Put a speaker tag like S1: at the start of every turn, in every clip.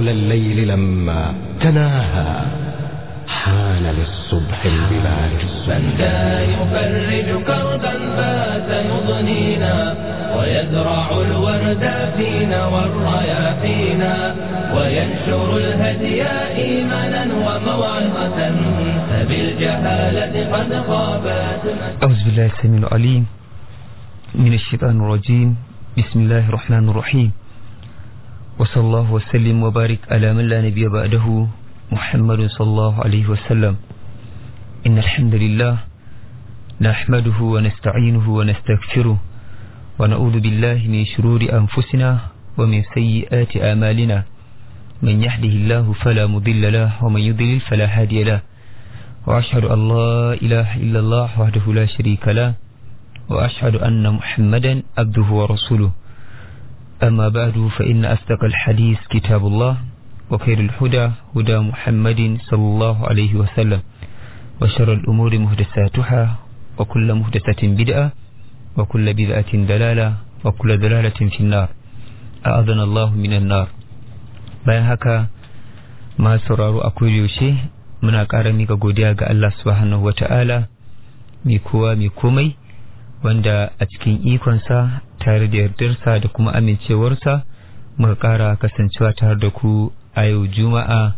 S1: طول الليل لما تناهى حان للصبح البلاد
S2: من ذا يفرج كربا فات يضنينا ويزرع الورد فينا والرياحينا وينشر الهدي إيمانا وموعظة فبالجهالة قد خابت
S3: أعوذ بالله السميع العليم من الشيطان الرجيم بسم الله الرحمن الرحيم وصلى الله وسلم وبارك على من لا نبي بعده محمد صلى الله عليه وسلم إن الحمد لله نحمده ونستعينه ونستغفره ونعوذ بالله من شرور أنفسنا ومن سيئات آمالنا من يهده الله فلا مضل له ومن يضلل فلا هادي له وأشهد أن لا إله إلا الله وحده لا شريك له وأشهد أن محمدا عبده ورسوله أما بعد فإن أصدق الحديث كتاب الله وخير الهدى هدى محمد صلى الله عليه وسلم وشر الأمور مهدساتها وكل مهدسة بدعة وكل بدعة دلالة وكل دلالة في النار أعاذنا الله من النار bayan haka ma sauraro a yaushe muna ƙara mika godiya ga Allah subhanahu wa ta'ala mai kowa mai komai wanda a cikin ikonsa tare da yardarsa da kuma amincewarsa muka ƙara kasancewa tare da ku a yau juma'a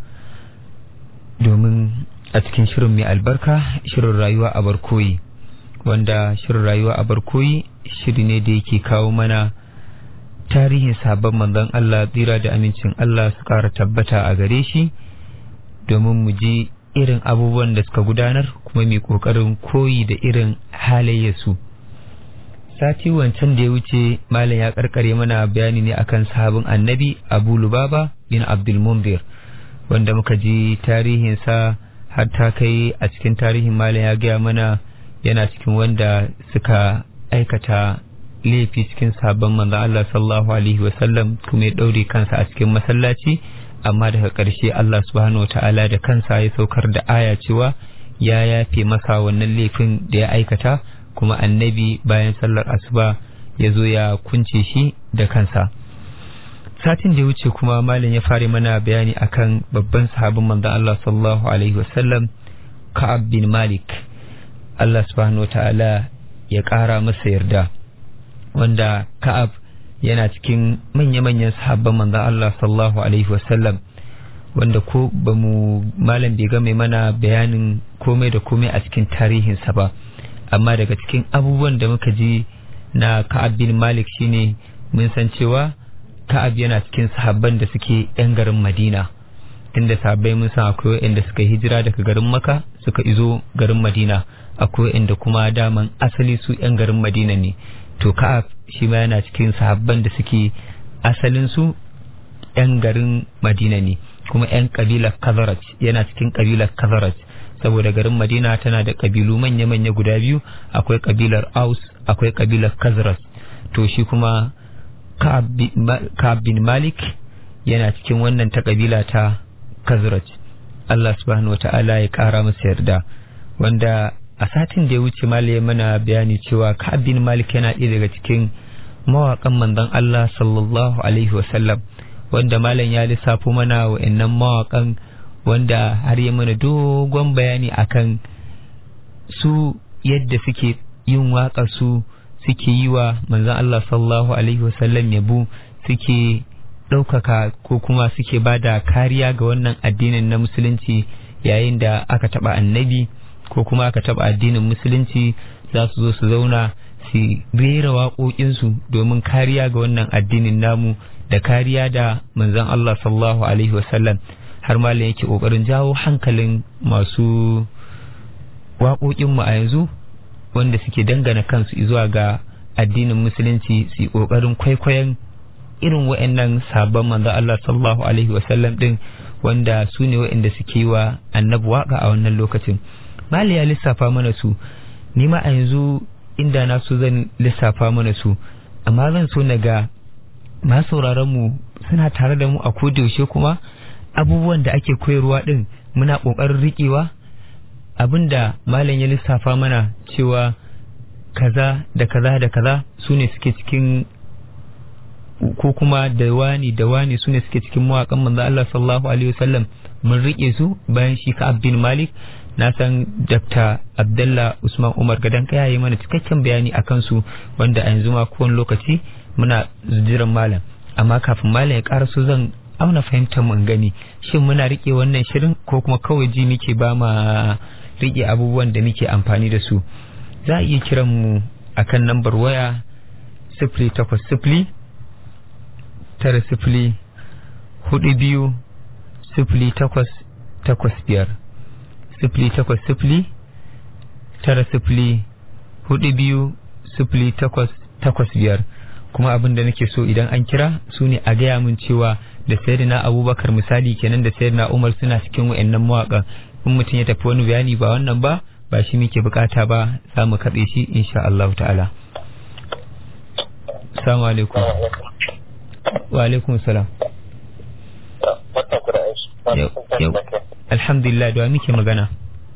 S3: domin a cikin shirin mai albarka shirin rayuwa a barkoyi wanda shirin rayuwa a barkoyi shiri ne da yake kawo mana tarihin sabon manzon Allah tsira da amincin Allah su ƙara tabbata a gare shi domin mu ji irin abubuwan da suka gudanar kuma mai ƙoƙarin koyi da irin halayyarsu sati wancan da ya wuce malam ya karkare mana bayani ne akan sahabin annabi abu lubaba bin abdul munzir wanda muka ji tarihinsa har ta kai a cikin tarihin malam ya gaya mana yana cikin wanda suka aikata laifi cikin sabon manzon Allah sallallahu alaihi wasallam kuma ya daure kansa a cikin masallaci amma daga ƙarshe Allah subhanahu wataala da kansa ya saukar da aya cewa ya yafe masa wannan laifin da ya aikata kuma annabi bayan sallar asuba ya zo ya kunce shi da kansa satin da ya wuce kuma malin ya fara mana bayani akan babban sahabin manzon Allah sallallahu alaihi wasallam Ka'ab bin Malik Allah subhanahu wataala ya ƙara masa yarda wanda Ka'ab yana cikin manya-manyan sahabban manzon Allah sallallahu alaihi wasallam wanda ko ba mu malam bai ga mai mana bayanin komai da komai a cikin tarihinsa ba amma daga cikin abubuwan da muka ji na Ka'ab bin Malik shine mun san cewa Ka'ab yana cikin sahabban da suke yan garin Madina inda sahabbai mun san akwai wanda suka hijira daga garin Makka suka izo garin Madina akwai wanda kuma daman asali su yan garin Madina ne to Ka'ab shi ma yana cikin sahabban da suke asalin su yan garin Madina ne kuma yan kabilar Khazraj yana cikin kabilar Khazraj saboda garin Madina tana da kabilu manya-manya guda biyu akwai kabilar Aus akwai kabilar Khazraj to shi kuma Ka'ab bin Malik yana cikin wannan ta kabila ta Khazraj Allah subhanahu wata'ala ya kara masa yarda wanda a satin da ya wuce malai mana bayani cewa Ka'ab bin Malik yana ɗaya daga cikin mawaƙan manzon Allah sallallahu alaihi wasallam wanda malam ya lissafo mana wa'annan mawaƙan wanda har yi mana dogon bayani akan su yadda suke yin waƙa su suke yi wa manzan Allah sallallahu alaihi wasallam yabo suke ɗaukaka ko kuma suke ba da kariya ga wannan addinin na musulunci yayin da aka taɓa annabi ko kuma aka taɓa addinin musulunci za su zo su zauna su rera waƙoƙinsu domin kariya ga wannan addinin namu da kariya da manzan Allah sallallahu alaihi wasallam har malam yake kokarin jawo hankalin masu waƙoƙinmu a yanzu wanda suke dangana kansu zuwa ga addinin musulunci su kokarin kwaikwayon irin wa'annan sabon manzo Allah sallallahu alaihi wasallam din wanda su ne wa'anda suke wa annabi waka a wannan lokacin mali ya lissafa mana su ni ma a yanzu inda na so zan lissafa mana su amma zan so na ga ma sauraron mu suna tare da mu a kodayaushe kuma abubuwan da ake koyarwa din muna ƙoƙarin riƙewa abinda malam ya lissafa mana cewa kaza da kaza da kaza su ne suke cikin ko kuma da wani da wani su ne suke cikin mawaƙan manzo Allah sallallahu alaihi wasallam mun rike su bayan shi ka bin Malik na san Dr. Abdullah Usman Umar gadan kaya yi mana cikakken bayani akan su wanda a yanzu ma kowane lokaci muna jiran malam amma kafin malam ya karaso zan auna fahimtar mun gani shin muna rike wannan shirin ko kuma kawai ji muke ba ma rike abubuwan da muke amfani da su za a iya kiran mu akan lambar waya sifili takwas sifili tara sifili hudu biyu sifili takwas takwas biyar sifili takwas sifili tara sifili hudu biyu sifili takwas takwas biyar kuma abin da nake so idan an kira su ne a gaya min cewa da sayyidina abubakar misali kenan da sayyidina umar suna cikin wa'annan mawaƙa in mutum ya tafi wani bayani ba wannan ba ba shi muke bukata ba za mu kaɗe shi insha Allah ta'ala assalamu alaikum wa alaikum salam yau alhamdulillah da muke magana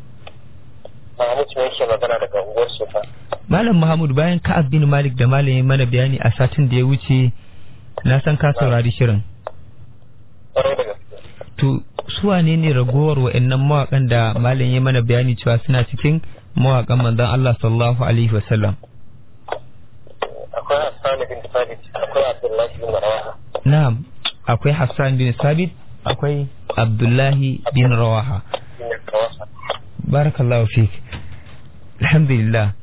S3: Malam Muhammad bayan Ka'ab bin Malik da Malam ya mana bayani a satin da ya wuce na san ka saurari shirin. To su wane ne ragowar wa'annan mawakan da Malam ya mana bayani cewa suna cikin mawakan manzon Allah sallallahu alaihi wasallam.
S4: Akwai Hassan bin Sabit, akwai Abdullahi bin Rawaha.
S3: Na'am, akwai Hassan bin Sabit, akwai Abdullahi bin Rawaha. Barakallahu fik. Alhamdulillah.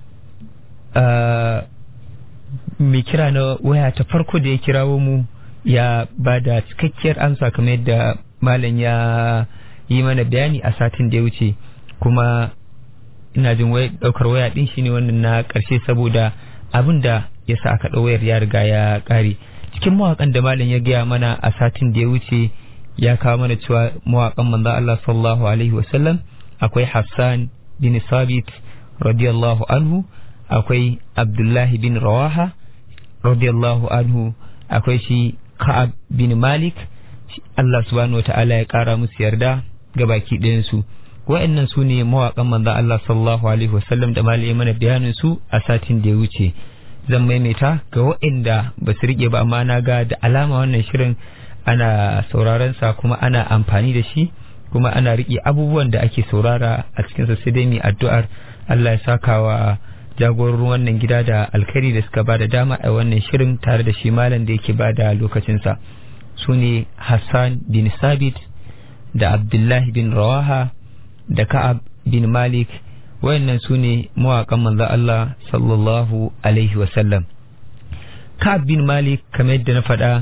S3: mai kira na waya ta farko da ya kirawo mu ya ba da cikakkiyar amsa kamar yadda malam ya yi mana bayani a satin da ya wuce kuma ina jin daukar waya din shine wannan na karshe saboda abin da ya sa aka wayar ya riga ya kare cikin mawakan da malam ya gaya mana a satin da ya wuce ya kawo mana cewa mawakan manzo Allah sallallahu alaihi wasallam akwai Hassan bin Sabit radiyallahu anhu akwai Abdullahi bin Rawaha radiyallahu anhu akwai shi Ka'ab bin Malik Allah subhanahu wa ta'ala ya kara musu yarda ga baki ɗayansu wa'annan su ne mawaƙan manzon Allah sallallahu alaihi wasallam da malai mana bayanin su a satin da ya wuce zan maimaita ga wa'anda ba su rike ba amma na ga da alama wannan shirin ana sauraron sa kuma ana amfani da shi kuma ana rike abubuwan da ake saurara a cikin sa sai dai mu addu'ar Allah ya saka wa jagororin wannan gida da alkhairi da suka ba da dama a wannan shirin tare da shi malam da yake ba da lokacinsa su ne Hassan bin Sabit da Abdullahi bin Rawaha da Ka'ab bin Malik wayannan su ne mawaƙan manzo Allah sallallahu alaihi wasallam Ka'ab bin Malik kamar yadda na faɗa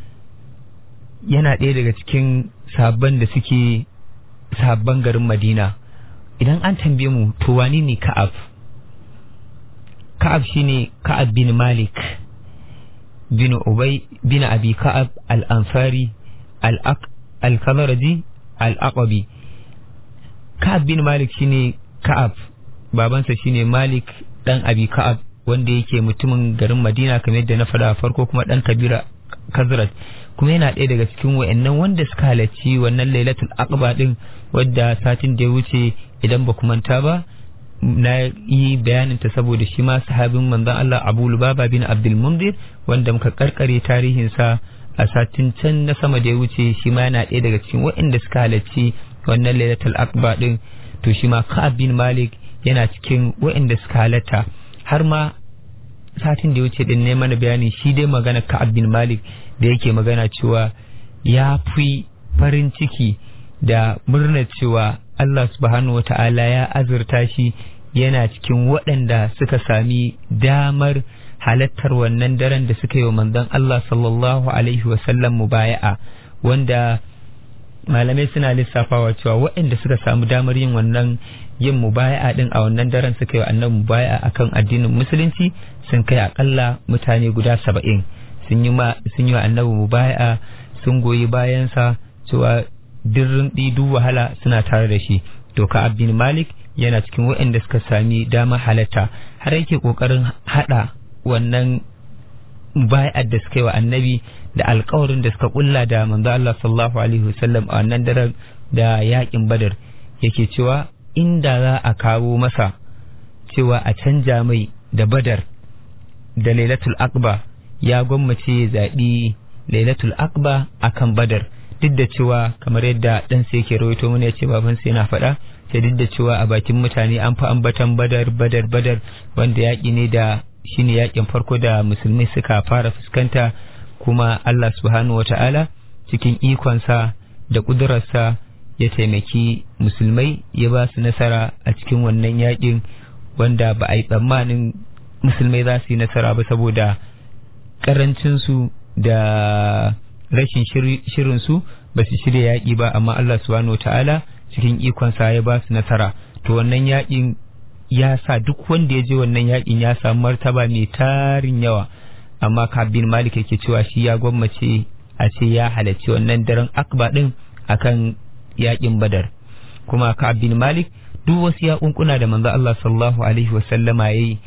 S3: yana ɗaya daga cikin sabon da suke sabon garin Madina idan an tambaye mu to wani ne Ka'ab Ka'ab shine Ka'ab bin Malik bin Ubay bin Abi Ka'ab al-Ansari al-Khazraji al-Aqabi Ka'ab bin Malik shine Ka'ab babansa shine Malik dan Abi Ka'ab wanda yake mutumin garin Madina kamar yadda na faɗa farko kuma dan kabira Khazraj kuma yana ɗaya daga cikin wayannan wanda suka halarci wannan Lailatul Aqba din wadda satin da ya wuce idan ba ku manta ba na yi bayanin ta saboda shi ma sahabin manzon Allah Abu Lubaba bin Abdul Mundir wanda muka karkare tarihin sa a satin can na sama da ya wuce shi ma yana ɗaya daga cikin waɗanda suka halarci wannan Lailatul Aqba din to shi ma Ka'ab bin Malik yana cikin waɗanda suka halarta har ma satin da ya wuce din ne mana bayani shi dai magana Ka'ab bin Malik da yake magana cewa ya fi farin ciki da murnar cewa Allah subhanahu wa ta'ala ya azurta shi yana cikin waɗanda suka sami damar halattar wannan daren da suka yi wa manzon Allah sallallahu alaihi wasallam mubaya'a wanda malamai suna lissafawa cewa waɗanda suka samu damar yin wannan yin mubaya'a din a wannan daren suka yi wa annabi mubaya'a akan addinin musulunci sun kai akalla mutane guda saba'in sun yi sun yi wa annabi mubaya'a sun goyi bayansa cewa dirrin duk wahala suna tare da shi to ka abdin malik yana cikin waɗanda suka sami dama halatta har yake kokarin hada wannan bai'ar da suka yi wa annabi da alkawarin da suka kulla da manzo Allah sallallahu alaihi wasallam a wannan daren da yakin badar yake cewa inda za a kawo masa cewa a canja mai da badar da lailatul aqba ya gwammace ya zaɓi lailatul akba akan badar duk da cewa kamar yadda ɗansa yake rawaito mana ya ce babansa yana faɗa sai duk da cewa a bakin mutane an fi ambatan badar badar badar wanda yaƙi ne da shine yaƙin farko da musulmai suka fara fuskanta kuma Allah subhanahu wata'ala cikin ikonsa da ƙudurarsa ya taimaki musulmai ya ba su nasara a cikin wannan yaƙin wanda ba a yi tsammanin musulmai za su yi nasara ba saboda ƙarancinsu da rashin shirinsu ba su shirya yaƙi ba amma Allah subhanahu wata'ala cikin ikonsa ya ba su nasara to wannan yaƙin ya sa duk wanda ya je wannan yaƙin ya samu martaba mai tarin yawa amma kabin malik yake cewa shi ya gwammace a ce ya halarci wannan daren akba din akan yaƙin badar kuma kabin malik duk wasu yaƙunƙuna da manzo Allah sallallahu alaihi wasallama yayi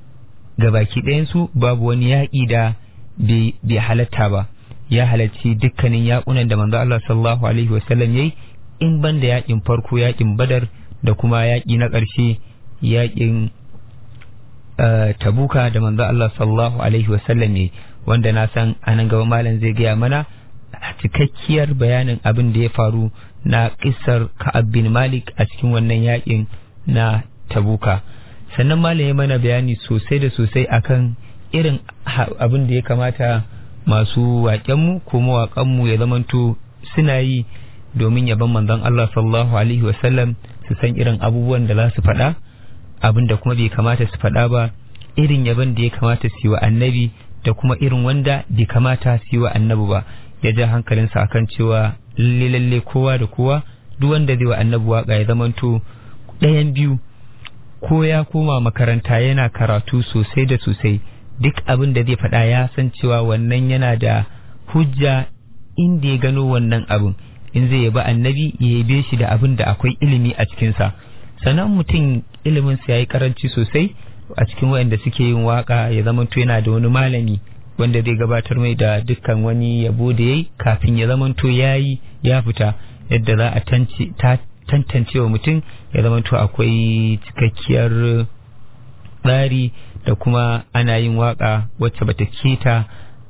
S3: gabaki ɗayansu babu wani yaƙi da bai halatta ba ya halarci dukkanin yaƙunan da manzo Allah sallallahu alaihi wasallam yayi in ban da yaƙin farko yaƙin badar da kuma yaƙi na ƙarshe yaƙin tabuka da manzo Allah sallallahu alaihi wasallam yayi wanda na san anan gaba malam zai gaya mana cikakkiyar bayanin abin da ya faru na kissar Ka'ab bin Malik a cikin wannan yaƙin na tabuka sannan malam ya mana bayani sosai da sosai akan irin abin da ya kamata masu waƙenmu ko mawaƙanmu ya zamanto suna yi domin yaban manzon Allah sallallahu alaihi wasallam su san irin abubuwan da za su faɗa abin da kuma bai kamata su faɗa ba irin yaban da ya kamata su yi wa annabi da kuma irin wanda bai kamata su yi wa annabi ba ya ja hankalinsa akan cewa lalle lalle kowa da kowa duk wanda zai wa annabi waka ya zamanto ɗayan biyu ko ya koma makaranta yana karatu sosai da sosai duk abin da zai faɗa ya san cewa wannan yana da hujja inda ya gano wannan abin in zai yaba annabi ya yabe shi da abin da akwai ilimi a cikinsa sannan mutum iliminsa ya yi karanci sosai a cikin waɗanda suke yin waka ya zamanto yana da wani malami wanda zai gabatar mai da dukkan wani yabo da ya yi kafin ya zamanto ya yi ya fita yadda za a tantance wa mutum ya zamanto akwai cikakkiyar tsari da kuma ana yin waka wacce bata keta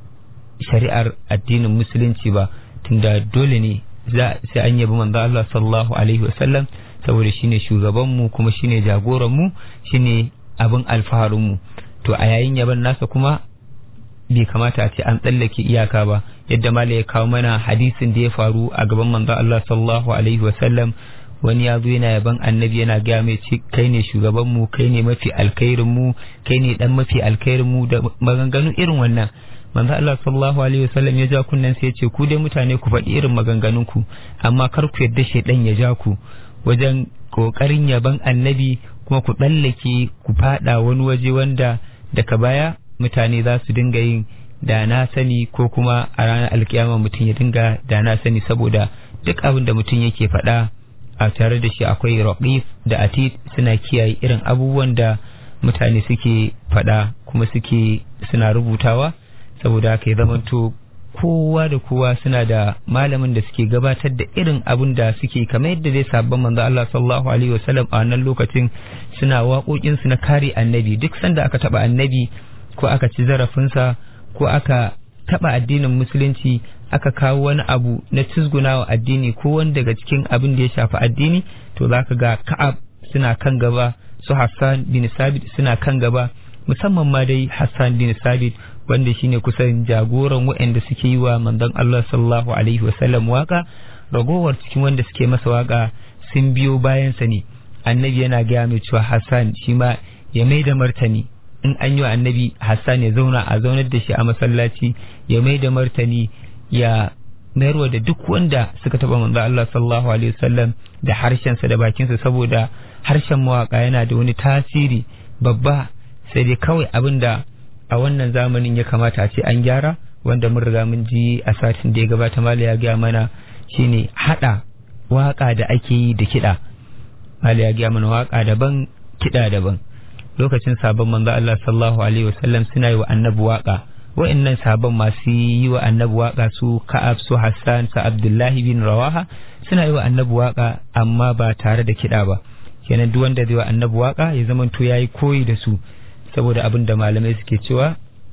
S3: shari'ar addinin musulunci ba tunda dole ne sai an yabi manzo Allah sallallahu alaihi wasallam saboda shine shugabanmu kuma shine jagoranmu shine abin alfaharinmu to a yayin yaban nasa kuma bai kamata a ce an tsallake iyaka ba yadda mala ya kawo mana hadisin da ya faru a gaban manzo Allah sallallahu alaihi wasallam wani ya zo yana yaban annabi yana gaya mai ce kai ne shugabanmu kai ne mafi alkhairinmu kai ne dan mafi alkhairinmu da maganganu irin wannan manzo Allah sallallahu alaihi wasallam ya ja kunnen sai ya ce ku dai mutane ku faɗi irin maganganun ku amma kar ku yadda shedan ya ja ku wajen kokarin yaban annabi kuma ku tsallake ku fada wani waje wanda daga baya mutane za su dinga yin da na sani ko kuma a ranar alkiyama mutum ya dinga da na sani saboda duk abin da mutum yake faɗa a tare da shi akwai raqif da atid suna kiyaye irin abubuwan da mutane suke faɗa kuma suke suna rubutawa saboda haka ya zamanto kowa da kowa suna da malamin da suke gabatar da irin abin da suke kamar yadda zai sabon manzo Allah sallallahu alaihi wasallam a wannan lokacin suna waƙoƙin su na kare annabi duk sanda aka taba annabi ko aka ci zarafinsa ko aka taba addinin musulunci aka kawo wani abu na cizgunawa addini ko wani daga cikin abin da ya shafi addini to zaka ga Ka'ab suna kan gaba su Hassan bin Sabit suna kan gaba musamman ma dai Hassan bin Sabit wanda shine kusan jagoran waɗanda suke yi wa manzon Allah sallallahu alaihi wasallam waka ragowar cikin wanda suke masa waka sun biyo bayansa ne annabi yana gaya mai cewa Hassan shi ma ya mai da martani in an yi wa annabi Hassan ya zauna a zaunar da shi a masallaci ya mai da martani ya mayarwa da duk wanda suka taba manzo Allah sallallahu alaihi wasallam da harshensa da bakinsa saboda harshen mawaka yana da wani tasiri babba sai dai kawai abin da a wannan zamanin ya kamata a ce an gyara wanda mun riga mun ji a satin da ya gabata mala ya gaya mana shine hada waka da ake yi da kiɗa mala ya gaya mana waka daban kiɗa daban lokacin sabon manzo Allah sallallahu alaihi wasallam suna yi wa annabi waka wa'annan sabon masu yi wa annabi waka su Ka'ab su Hassan su Abdullahi bin Rawaha suna yi wa annabi waka amma ba tare da kiɗa ba kenan duk wanda zai wa annabi waka ya zama to yayi koyi da su saboda abin da malamai suke cewa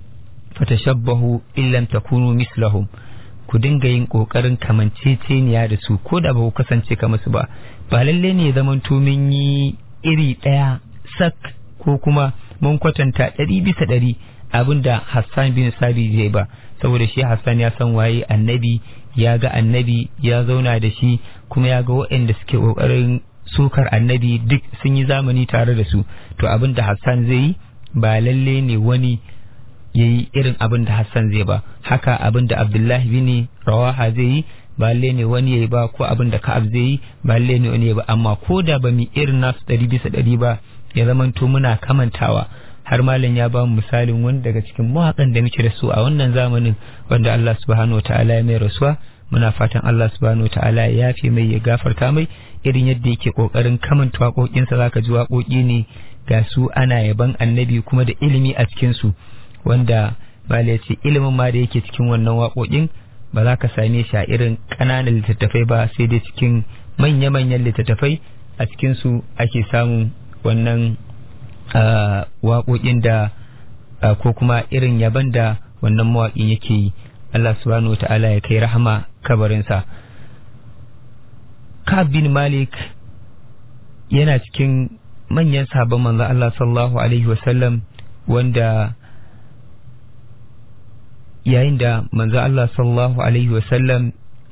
S3: fatashabbahu illam takunu mislahum ku dinga yin kokarin kamanceceniya da su ko da ba ku kasance kamar su ba ba lalle ne zaman mun yi iri ɗaya sak ko kuma mun kwatanta ɗari bisa ɗari abin da Hassan bin Sabi zai ba saboda shi Hassan ya san waye annabi ya ga annabi ya zauna da shi kuma ya ga waɗanda suke ƙoƙarin sukar annabi duk sun yi zamani tare da su to abin da Hassan zai yi ba lalle ne wani ya yi irin abin da Hassan zai ba haka abin da Abdullahi bin Rawaha zai yi ba lalle ne wani ya yi ba ko abin da Ka'ab zai yi ba lalle ne wani ya ba amma ko da ba mu irin nasu ɗari bisa ɗari ba ya zamanto muna kamantawa har malam ya ba mu misalin wani daga cikin mawaƙan da muke da su a wannan zamanin wanda Allah subhanahu ta'ala ya mai rasuwa muna fatan Allah subhanahu ta'ala ya yafe mai ya gafarta mai irin yadda yake kokarin kamanta waƙoƙinsa zaka ji waƙoƙi ne ga su ana yaban annabi kuma da ilimi a cikin su wanda malam ya ce ilimin ma da yake cikin wannan waƙoƙin ba za ka same shi a irin ƙananan littattafai ba sai dai cikin manya-manyan littattafai a cikin su ake samun wannan waƙoƙin da ko kuma irin yaban da wannan mawaƙin yake yi Allah subhanahu ta'ala ya kai rahama kabarinsa Ka'ab bin Malik yana cikin manyan sabon manzo Allah sallallahu alaihi wasallam wanda yayin da manzo Allah sallallahu alaihi wasallam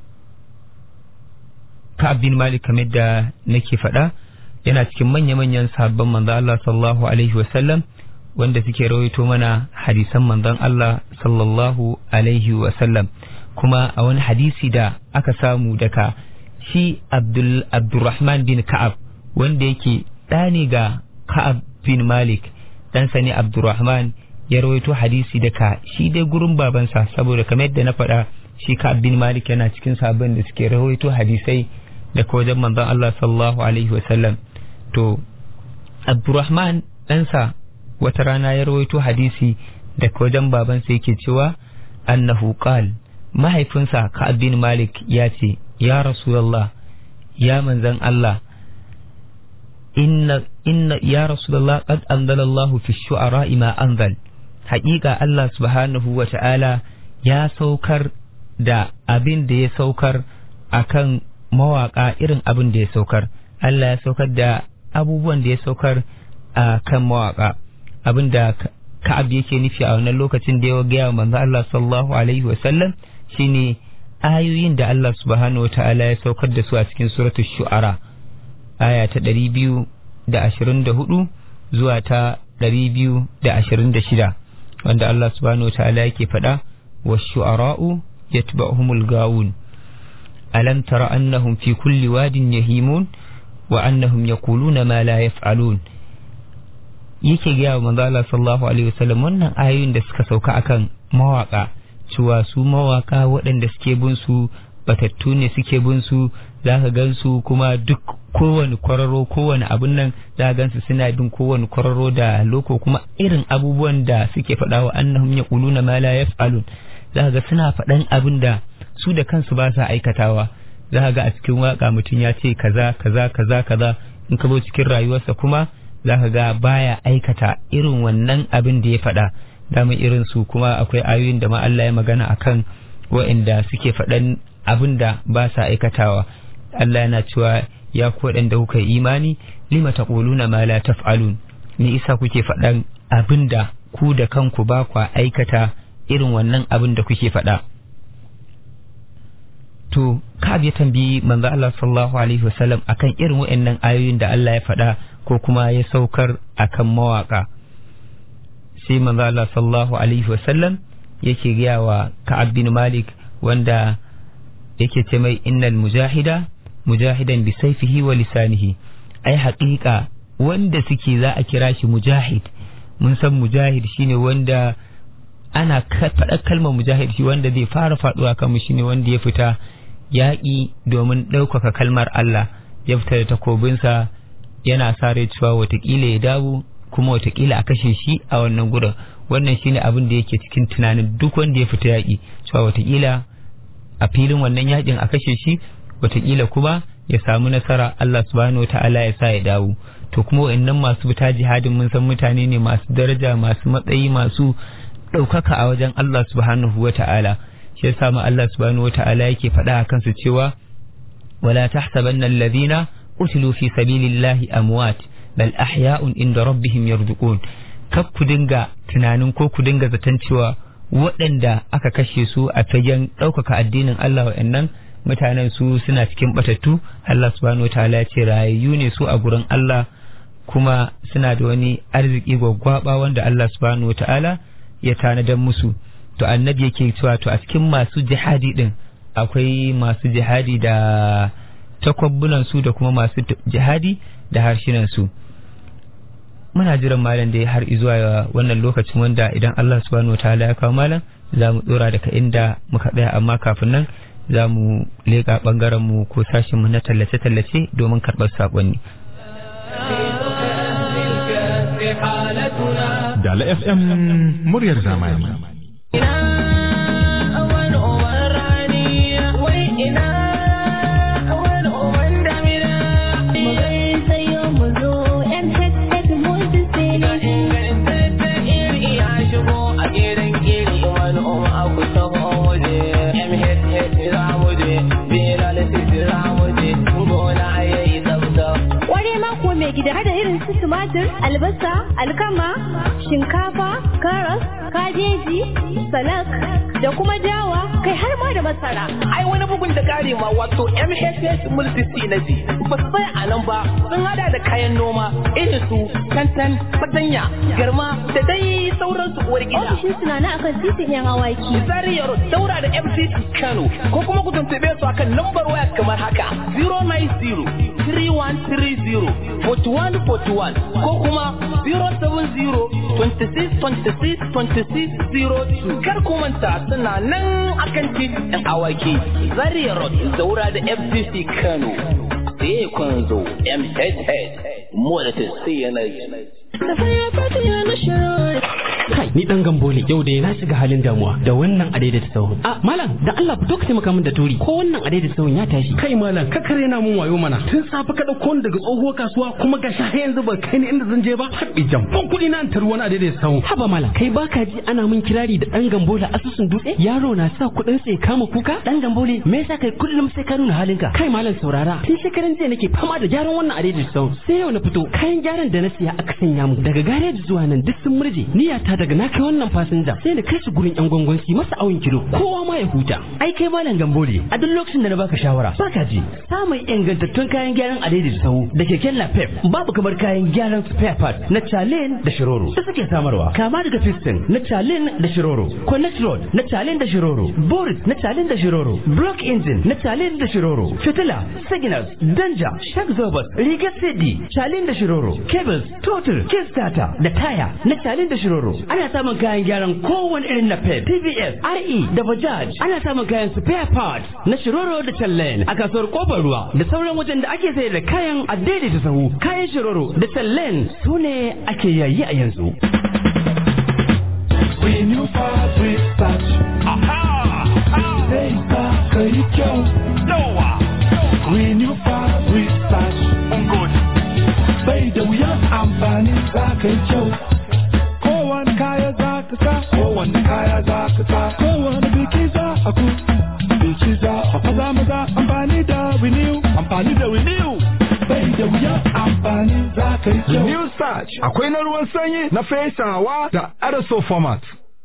S3: Ka'ab bin Malik kamar da nake faɗa yana cikin manya-manyan sahabban manzon Allah sallallahu alaihi wasallam wanda suke rawaito mana hadisan manzon Allah sallallahu alaihi wasallam kuma a wani hadisi da aka samu daga shi Abdul Abdurrahman bin Ka'ab wanda yake ɗani ga Ka'ab bin Malik ɗansa ne Abdurrahman ya rawaito hadisi daga shi dai gurin babansa saboda kamar yadda na faɗa shi Ka'ab bin Malik yana cikin sabon da suke rawaito hadisai daga wajen manzon Allah sallallahu alaihi wasallam to abdurrahman ɗansa wata rana ya rawaito hadisi daga wajen babansa yake cewa annahu qal mahaifinsa ka'ab bin malik ya ce ya rasulullah ya manzan Allah inna inna ya rasulullah qad anzala Allah fi shu'ara ma anzal haƙiƙa Allah subhanahu wa ta'ala ya saukar da abin da ya saukar akan mawaƙa irin abin da ya saukar Allah ya saukar da abubuwan da ya saukar a kan mawaƙa abin da ka'ab yake nufi a wannan lokacin da ya gaya wa manzo Allah sallallahu alaihi wasallam shine ayoyin da Allah subhanahu wa ta'ala ya saukar da su a cikin suratul shu'ara aya ta ɗari biyu da ashirin da hudu zuwa ta ɗari biyu da ashirin da shida wanda Allah subhanahu wa ta'ala yake faɗa wa shu'ara'u yatba'uhumul gawun alam tara annahum fi kulli wadin yahimun wa annahum yaquluna ma la yaf'alun yake gaya wa manzo Allah sallallahu alaihi wasallam wannan ayoyin da suka sauka akan mawaka cewa su mawaka waɗanda suke bin su batattu ne suke bin su zaka gan su kuma duk kowane kwararo kowane abun nan za gan su suna bin kowane kwararo da loko kuma irin abubuwan da suke faɗa wa annahum yaquluna ma la yaf'alun za ga suna faɗan abin da su da kansu ba sa aikatawa za ga a cikin waka mutum ya ce kaza kaza kaza kaza in ka zo cikin rayuwarsa kuma za ka ga baya aikata irin wannan abin da ya faɗa dama irin su kuma akwai ayoyin da ma Allah ya magana akan waɗanda suke faɗan abin da ba sa aikatawa Allah yana cewa ya ku waɗanda kuka yi imani lima taquluna ma la taf'alun ni isa kuke faɗan abin da ku da kanku ba kwa aikata irin wannan abin da kuke faɗa to Ka'ab ya tambayi manzo Allah sallallahu alaihi wasallam akan irin waɗannan ayoyin da Allah ya faɗa ko kuma ya saukar akan mawaka sai manzo Allah sallallahu alaihi wasallam yake gaya wa Ka'ab bin Malik wanda yake ce mai innal mujahida mujahidan bi saifihi wa lisanihi ai haƙiƙa wanda suke za a kira shi mujahid mun san mujahid shine wanda ana faɗa kalmar mujahid shi wanda zai fara faɗuwa kan mu shine wanda ya fita yaƙi domin ɗaukaka kalmar Allah ya fita da takobinsa yana sa rai cewa watakila ya dawo kuma watakila a kashe shi a wannan gurin wannan shine abin da yake cikin tunanin duk wanda ya fita yaƙi cewa watakila a filin wannan yaƙin a kashe shi watakila kuma ya samu nasara Allah subhanahu wa ta'ala ya sa ya dawo to kuma wa'annan masu fita jihadin mun san mutane ne masu daraja masu matsayi masu ɗaukaka a wajen Allah subhanahu wa ta'ala shi yasa ma Allah subhanahu wa ta'ala yake faɗa a kansu cewa wala tahsabanna alladhina qutilu fi sabilillahi amwat bal ahya'un inda rabbihim yarzuqun kar ku dinga tunanin ko ku dinga zaton cewa waɗanda aka kashe su a fagen ɗaukaka addinin Allah wa'annan mutanen su suna cikin batattu Allah subhanahu wa ta'ala ya ce rayayyu ne su a gurin Allah kuma suna da wani arziki gwaggwaba wanda Allah subhanahu wa ta'ala ya tanadan musu to annabi yake cewa to a cikin masu jihadi din akwai masu jihadi da takwabbunan su da kuma masu jihadi da harshinan su muna jiran malam da har zuwa wannan lokacin wanda idan Allah subhanahu wa ta'ala ya kawo malam za mu dora daga inda muka tsaya amma kafin nan za mu leƙa ɓangaren mu ko sashin mu na tallace-tallace domin karɓar saƙonni.
S5: Dala FM muryar zamani.
S6: gida hada irin su tumatir, albasa, alkama, shinkafa, karas, kabeji, salak da kuma dawa kai har ma da masara.
S7: Ai wani bugun da kare ma wato MHS Multisi na ji. Ba su tsaya a nan ba sun hada da kayan noma irin su kantan, fatanya, garma da dai sauransu uwar gida.
S6: Ofishin suna na akan titin yan awaki.
S7: Zariyar daura da FCT Kano ko kuma ku tuntube su akan lambar waya kamar haka 090 3130 4141 ko kuma 070 26 26 26 02 kar ku manta suna nan akan titin awaki Zaria Road Zaura da FCC Kano sai kun zo MHH mu da yanayi.
S8: Kai, ni dan gambo ne yau da na shiga halin damuwa da wannan adaidaita sahun. A malam, da Allah fito ka taimaka min da turi ko wannan adaidaita sahun ya tashi.
S9: Kai malam, ka kare na mun wayo mana. Tun safe ka dauko ni daga tsohuwar kasuwa kuma ga har yanzu ba kai ni inda zan je ba. Haɗi jamfan kuɗi na tar wani adaidaita sahun.
S8: Haba malam, kai baka ji ana min kirari da dan gambo da asusun dutse? Yaro na sa kuɗin sai kama kuka? Dan gambo ne, me yasa kai kullum sai ka nuna halinka? Kai malam saurara, tun shekaran jiya nake fama da gyaran wannan adaidaita sahun. Sai yau na fito, kayan gyaran da na siya aka sanya mu daga gareji zuwa nan duk sun murje. Niyyata daga na kai wannan fasinja sai na kai shi gurin yan gwangon su masa awon kilo kowa ma ya huta ai kai malam gambore a duk lokacin da na baka shawara baka ji samun ingantattun kayan gyaran a daidai sahu da keken napep babu kamar kayan gyaran spare part na chalen da shiroro da suke samarwa kama daga piston na chalen da shiroro connect rod na chalen da shiroro boris na chalen da shiroro block engine na chalen da shiroro fitila signals danja shock absorbers rigar cd chalen da shiroro cables total kickstarter da taya na chalen da shiroro ana samun kayan gyaran kowane irin na pep pvs re da bajaj ana samun kayan spare parts na shiroro da tallen a kasuwar kofar ruwa da sauran wajen da ake sayar da kayan a daidaita sahu kayan shiroro da tallen su ne ake yayi a yanzu
S10: Renew fabric patch. Aha! Sai ka kai kyau. Yawa! Renew fabric patch. Good. Bai da wuyan amfani za ka yi kyau. Kowane kaya za ka sa. Kowane kaya za ka sa. Kowane biki za a ku. Biki za a maza maza amfani da renew. Amfani da renew. Bai da wuyan amfani za ka yi kyau.
S11: New Starch akwai na ruwan sanyi na fesawa da aerosol format.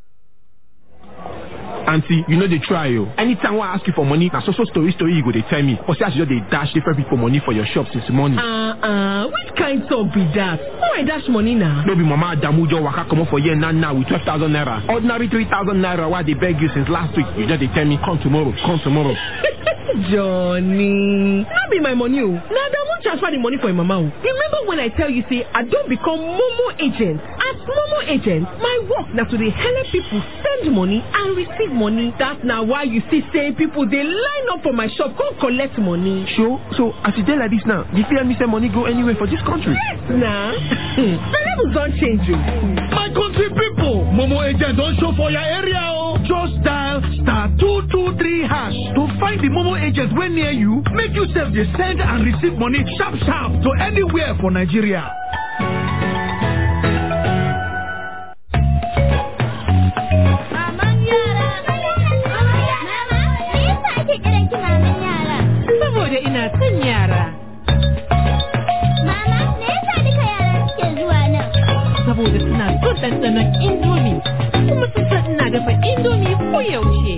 S12: aunty you no dey try o anytime wey i ask you for money na so so story story you go dey tell me or say as you just dey dash different people money for your shop since morning.
S13: Uh, uh, which kind talk be that? Who I dash money now?
S12: no be mama adamu just waka comot for here now now with twelve thousand naira ordinary three thousand naira wey i dey beg you since last week you just dey tell me come tomorrow come tomorrow.
S13: Johnny, no be my money o. Na Adamu transfer the money for im mama o. Remember when I tell you say I don become Momo agent? As Momo agent, my work na to dey help people send money and receive money. That na why you see say people dey line up for my shop come collect money.
S12: sure so as e dey like this now you fit help me send money go anywhere for dis country.
S13: Yes na. the levels don change o.
S10: My country people, Momo agent don show for your area o. Just dial star two two three hash to find the Momo agent wey near you. Make you sef dey send and receive money sharp sharp to anywhere for Nigeria.
S13: saboda ina son yara.
S6: Mama, me yasa duka yara suke zuwa nan?
S13: Saboda suna son ɗanɗanon indomi. Kuma sun san ina dafa indomi ko yaushe.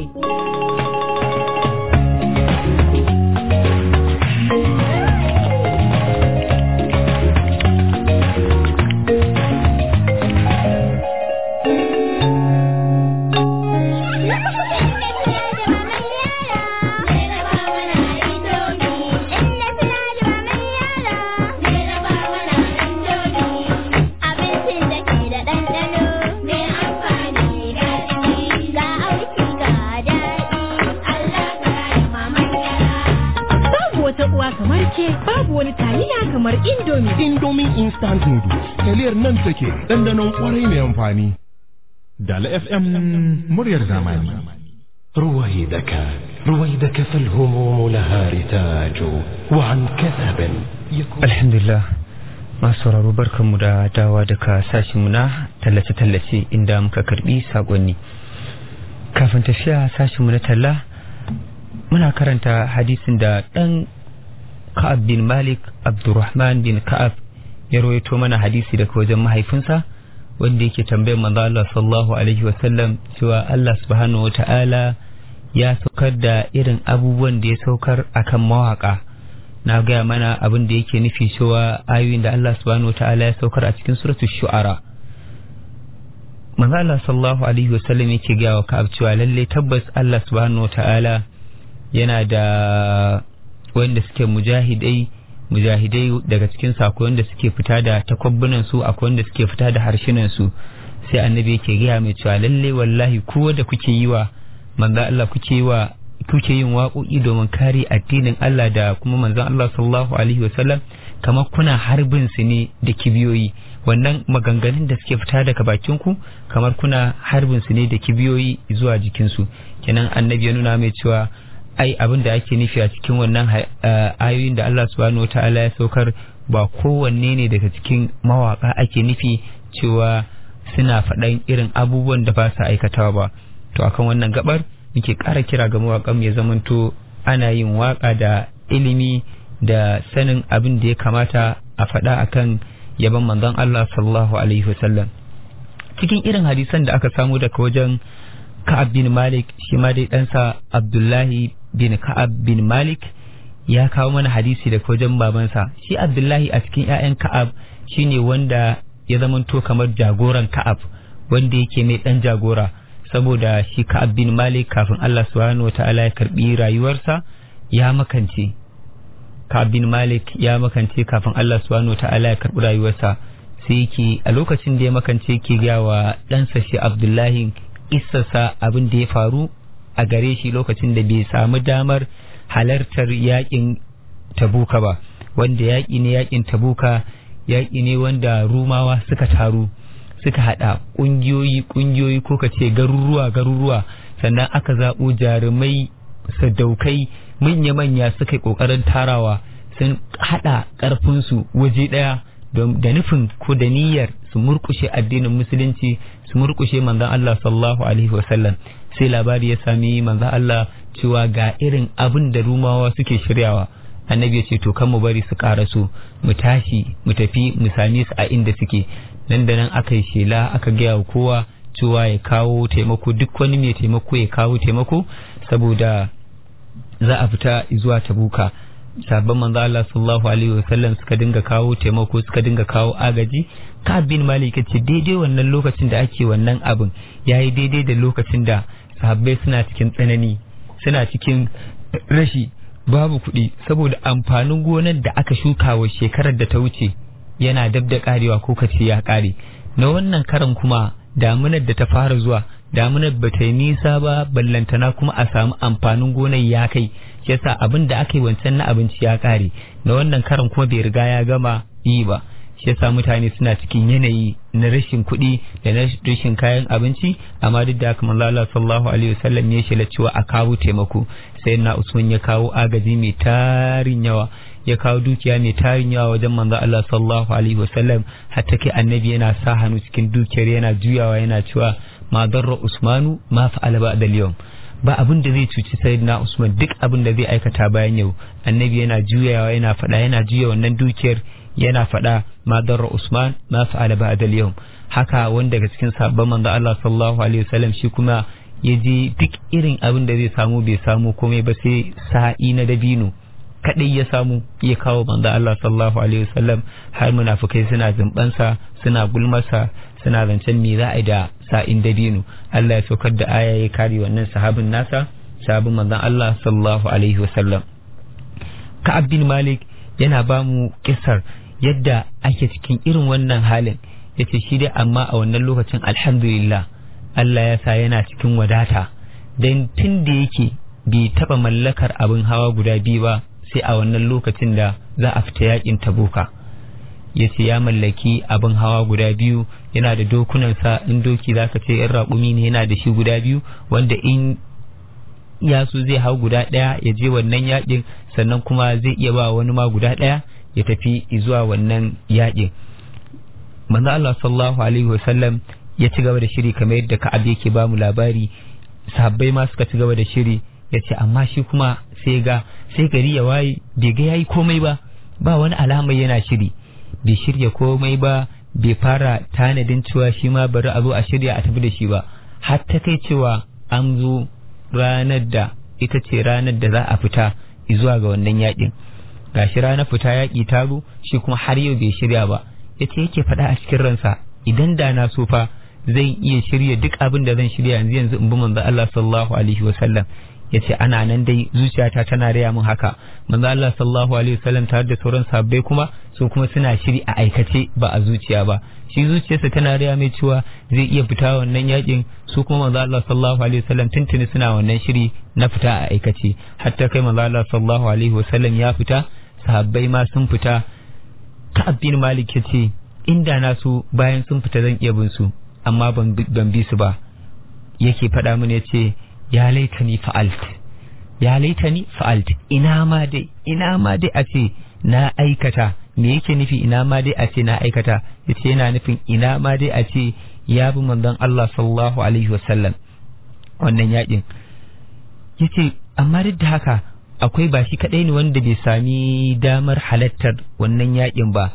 S6: Abincin da ke da ɗanɗano mai amfani da daɗi ga auki ga daɗi Allah ka yi maman
S13: Babu wata uwa kamar ke, babu wani taliya kamar indomi.
S11: Indomie instant noodles taliyar nan take ɗanɗanon ƙwarai mai amfani.
S5: Dala FM muryar zamani.
S1: رويدك رويدك فالهموم لها رتاج وعن كثب يكون
S3: alhamdulillah masu sauraro barkanmu da dawa daga sashinmu na tallace-tallace inda muka karbi sakonni kafin tafiya sashinmu na talla muna karanta hadisin da ɗan ka'ab bin malik abdurrahman bin ka'ab ya rawaito mana hadisi daga wajen mahaifinsa wanda yake tambayar manzo Allah sallallahu alaihi wasallam cewa Allah subhanahu wata'ala ya saukar da irin abubuwan da ya saukar akan mawaka na gaya mana abin da yake nufi cewa ayoyin da Allah subhanahu wata'ala ya saukar a cikin suratul shu'ara manzo Allah sallallahu alaihi wasallam yake gaya wa Ka'ab cewa lalle tabbas Allah subhanahu wata'ala yana da wanda suke mujahidai mujahidai daga cikin su akwai wanda suke fita da takwabbunan su akwai wanda suke fita da harshenan su sai annabi yake gaya mai cewa lalle wallahi kowa da kuke yi wa manzo Allah kuke yi wa kuke yin waƙoƙi domin kare addinin Allah da kuma manzon Allah sallallahu alaihi wasallam kamar kuna harbin su ne da kibiyoyi wannan maganganun da suke fita daga bakin ku kamar kuna harbin su ne da kibiyoyi zuwa jikin su kenan annabi ya nuna mai cewa ai abin da ake nufi a cikin wannan ayoyin da Allah subhanahu wataala ya saukar ba kowanne ne daga cikin mawaka ake nufi cewa suna faɗan irin abubuwan da ba su aikatawa ba to akan wannan gabar muke ƙara kira ga mawaƙan ya zamanto ana yin waƙa da ilimi da sanin abin da ya kamata a faɗa akan yaban manzon Allah sallallahu alaihi wasallam cikin irin hadisan da aka samu daga wajen Ka'ab bin Malik shi ma dai ɗansa Abdullahi bin Ka'ab bin Malik ya kawo mana hadisi daga wajen babansa shi Abdullahi a cikin 'ya'yan Ka'ab shine wanda ya zamanto kamar jagoran Ka'ab wanda yake mai ɗan jagora saboda shi Ka'ab bin Malik kafin Allah subhanahu wata'ala ya karbi rayuwarsa ya makance Ka'ab bin Malik ya makance kafin Allah subhanahu wata'ala ya karbi rayuwarsa sai yake a lokacin da ya makance yake ga wa ɗansa shi Abdullahi issasa abin da ya faru a gare shi lokacin da bai samu damar halartar yakin Tabuka ba wanda yaƙi ne yakin Tabuka yaƙi ne wanda Rumawa suka taru suka hada kungiyoyi kungiyoyi ko ka ce garuruwa garuruwa sannan aka zaɓo jarumai sadaukai manya-manya suka yi ƙoƙarin tarawa sun hada ƙarfinsu waje ɗaya da nufin ko da niyyar su murkushe addinin musulunci su murkushe manzon Allah sallallahu alaihi wasallam sai labari ya sami manzon Allah cewa ga irin abin da rumawa suke shiryawa annabi ya ce to kan mu bari su karaso mu tashi mu tafi mu same su a inda suke nan da nan aka yi shela aka gaya wa kowa cewa ya kawo taimako duk wani mai taimako ya kawo taimako saboda za a fita zuwa tabuka sabon manzo Allah sallallahu alaihi wasallam suka dinga kawo taimako suka dinga kawo agaji ka bin malik ce daidai wannan lokacin da ake wannan abin yayi daidai da lokacin da sahabbai suna cikin tsanani suna cikin rashi babu kuɗi saboda amfanin gonar da aka shuka wa shekarar da ta wuce yana dab da karewa ko kace ya kare na wannan karan kuma damunar da ta fara zuwa damunar ba ta yi nisa ba ballantana kuma a samu amfanin gonar ya kai yasa abin da aka yi wancan na abinci ya kare na wannan karan kuma bai riga ya gama yi ba shi yasa mutane suna cikin yanayi na rashin kuɗi da na rashin kayan abinci amma duk da haka manzo Allah sallallahu alaihi wasallam ya shela cewa a kawo taimako sai na Usman ya kawo agaji mai tarin yawa ya kawo dukiya mai tarin yawa wajen manzo Allah sallallahu alaihi wasallam hatta kai annabi yana sa hannu cikin dukiyar yana juyawa yana cewa ma darra Usmanu ma fa'ala ba'da al-yawm ba abin da zai cuci sayyidina Usman duk abin da zai aikata bayan yau annabi yana juyawa yana faɗa yana juya wannan dukiyar yana faɗa ma darra Usman ma fa'ala ba'da al-yawm haka wanda daga cikin sabon manzo Allah sallallahu alaihi wasallam shi kuma ya je duk irin abin da zai samu bai samu komai ba sai sa'i na dabino kadai ya samu ya kawo manzo Allah sallallahu alaihi wasallam har munafikai suna zumbansa suna gulmasa suna zancen me za a yi da sa'in dabino Allah ya saukar da aya ya kare wannan sahabin nasa sahabin manzon Allah sallallahu alaihi wasallam Ka'ab bin Malik yana ba mu kissar yadda ake cikin irin wannan halin yace shi dai amma a wannan lokacin alhamdulillah Allah ya sa yana cikin wadata dan tun da yake bai taba mallakar abin hawa guda biyu ba sai a wannan lokacin da za a fita yakin tabuka ya ce ya mallaki abin hawa guda biyu yana da dokunansa in doki za ka ce in raƙumi ne yana da shi guda biyu wanda in ya so zai hau guda ɗaya ya je wannan yakin sannan kuma zai iya ba wani ma guda ɗaya ya tafi zuwa wannan yakin manzo Allah sallallahu alaihi wasallam ya ci gaba da shiri kamar yadda Ka'ab yake ba mu labari sahabbai ma suka ci gaba da shiri ya ce amma shi kuma sai ga sai gari ya waye bai ga yayi komai ba ba wani alamar yana shiri bai shirya komai ba bai fara tanadin cewa shi ma bari a zo a shirya a tafi da shi ba har ta kai cewa an zo ranar da ita ce ranar da za a fita zuwa ga wannan yakin gashi ranar fita yaki ta zo shi kuma har yau bai shirya ba yace yake faɗa a cikin ransa idan da na so fa zan iya shirya duk abin da zan shirya yanzu yanzu in bi manzo Allah sallallahu alaihi wasallam yace ana nan dai zuciyata tana raya min haka manzo Allah sallallahu alaihi wasallam tare da sauran sabbai kuma su kuma suna shiri a aikace ba a zuciya ba shi zuciyarsa tana raya mai cewa zai iya fita wannan yakin su kuma manzo Allah sallallahu alaihi wasallam tuntuni suna wannan shiri na fita a aikace hatta kai manzo Allah sallallahu alaihi wasallam ya fita sahabbai ma sun fita Ka'ab bin Malik yace inda na so bayan sun fita zan iya bin su amma ban bi su ba yake faɗa mini yace ya laitani fa'alt ya laitani fa'alt ina ma dai ina ma dai a ce na aikata me yake nufi ina ma dai a ce na aikata yace yana nufin ina ma dai a ce ya bi manzon Allah sallallahu alaihi wasallam wannan yakin yace amma duk da haka akwai ba shi kadai ne wanda bai sami damar halattar wannan yakin ba